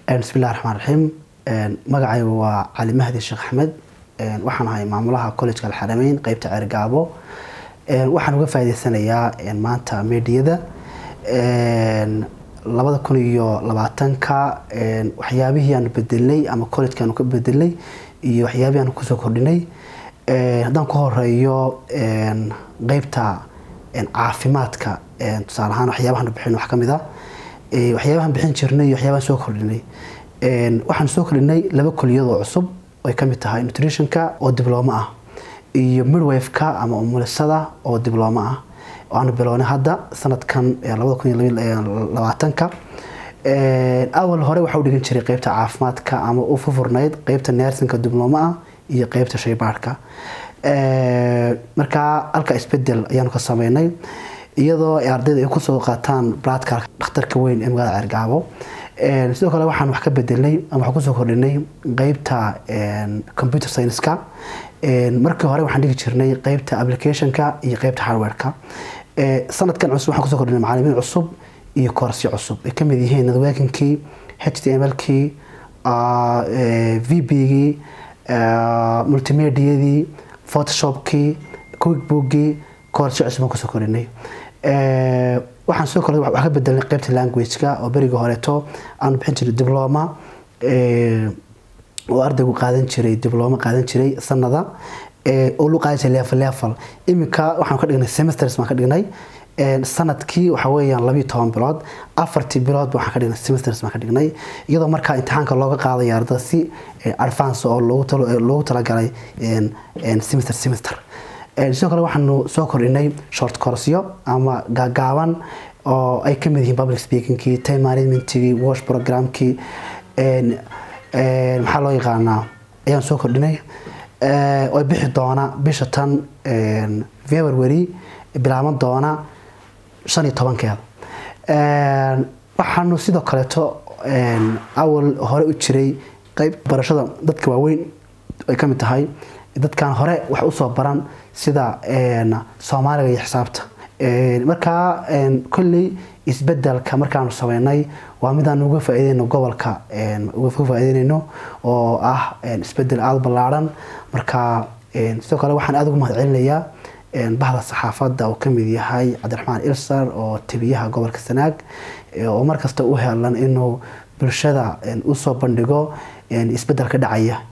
bismillahi raxmaan raxiim magacayga waa cali mahdi sheekh axmed waxaan ahay maamulaha collejka alxarameyn qeybta ceergaabo waxaan uga faa'iideysanayaa maanta meediyada labada kun iyo labaatanka waxyaabihii aanu bedelnay ama collejka aanu ka bedelnay iyo waxyaabihii aanu kusoo kordhinay haddaan ku horeeyo qeybta caafimaadka tusaale ahaan waxyaabahan bixin wax ka mid a waxyaabahan bixin jirnay iyo waxyaabahan soo kordhinay waxaan soo kordhinay laba kuliyadoo cusub ay ka mid tahay nutritionka oo diblooma ah iyo midwafeka ama umulisada oo diblooma ah aanu bilownay hadda sanadkan labada kun iyo labaatanka awal hore waxa u dhigan jiray qeybta caafimaadka ama u fufurnayd qeybta neersinka diblooma ah iyo qeybta shaybaarhka markaa halka isbedel ayaanu ka sameynay iyadoo ardayda ay kusoo qaataan bladka dhakhtarka weyn ee magaalada ceergaabo sidoo kale waxaan wax ka bedelnay ama wax kusoo kordhinay qeybta computer science-ka markii hore waxaan dhigi jirnay qeybta applicationka iyo qeybta hardwareka sanadkan cusub waxaan kusoo kordhinay macalimiin cusub iyo koorsyo cusub ay kamid yihiin networkingkii h t m l-kii v b-gii multimediadii photoshopkii quickbookgii koorsyo cusub aan kusoo kordhinay waxaan soo kordhay wax ka bedelnay qeybta languageka oo berigii horeeto aanu bixin jiray dibloma oo ardaygu qaadan jiray dibloma qaadan jiray sanada oo lu qaadan jiray level level iminka waxaan ka dhignay semesters baan ka dhignay sanadkii waxa weeyaan labiyo toban bilood afartii bilood waxaan ka dhignay semesters baan ka dhignay iyadoo markaa imtixaanka looga qaadaya ardada si advance oo loogu talagalay semester semester sidoo kale waxaanu soo kordhinay short courseyo ama gaagaaban oo ay kamid yihiin public speakingkii time managementkii wash programkii maxaa loo yaqaanaa ayaan soo kordhinay oo bixi doona bisha tan february bilaaban doona shan iyo tobankeeda waxaanu sidoo kaleeto awal hore u jiray qeyb barashada dadka waaweyn ay kamid tahay dadkan hore wax usoo baran sida soomaaliga iyo xisaabta markaa kolley isbedelka markaanu sameynay waa midaan uga faa'iideyno gobolka uga faa'iideynayno oo ah isbedel aada ballaaran marka sidoo kale waxaan aada ugu mahad celinayaa bahda saxaafadda oo kamid yahay cabdiraxmaan ilsar oo tebiyaha gobolka sanaag oo markasta u helan inuu bulshada usoo bandhigo isbedel ka dhacaya